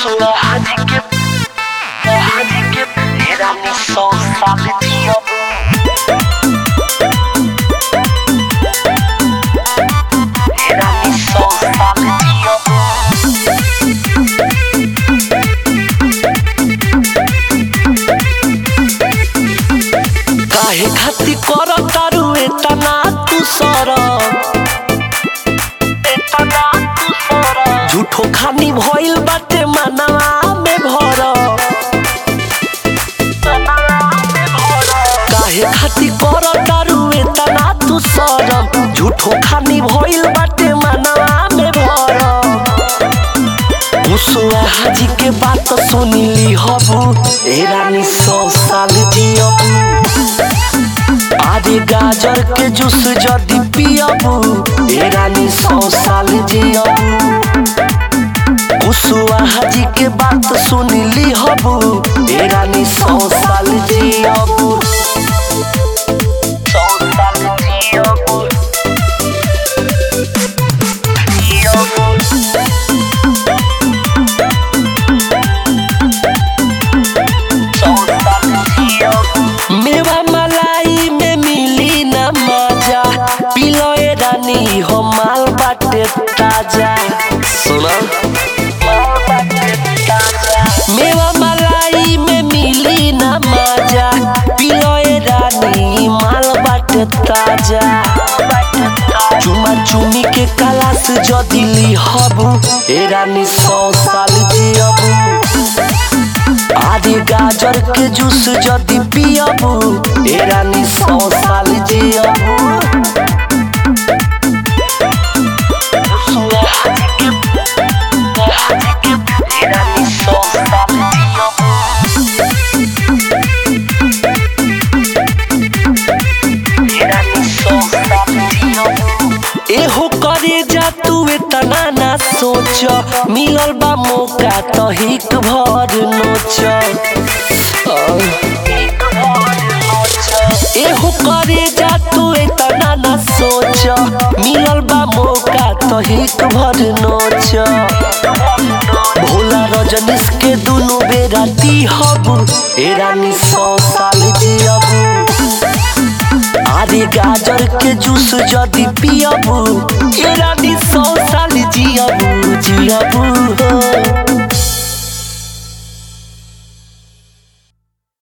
Sula hadi que hadi que era mi sol sabe dia Era mi sol sabe dia काहे खाती कर तारू एतना तू सर झूठो खानी भइल बाटे मनवा में भर काहे खाती कर तारू एतना तू सर झूठो खानी भइल बाटे मनवा में भर मुसुआ हाजी के बात सुनिली हबू ए रानी सौ साल जियबू आदि गाजर के जूस जदी पियबू ए रानी सौ साल जियबू मुसुआ हाजी के बात सुनिली हबू ए रानी सौ साल जियबू सौ साल जियबू जियबू मेवा मलाई में मिली न मजा पिलो ए रानी हो माल बाटे ताजा सुनो मेवा मलाई में मिली न मजा पिलो ए रानी माल बाटे ताजा चुमा चुमी के कलास जदी ली हबू ए रानी सौ साल जियबू आदि गाजर के जूस जदी पियबू ए रानी सौ साल जियबू एहो करे जा तू इतना ना सोच मिलल बा मौका तो हिक भर नोच एहो करे जा तू इतना ना सोच मिलल बा मौका तो हिक भर नोच भोला रजनीश के दुनु बेरा दी हबू ए रानी सौ साल जियबू आदि गाजर के जूस जदी पियबू ए रानी सौ साल जियबू जियबू हो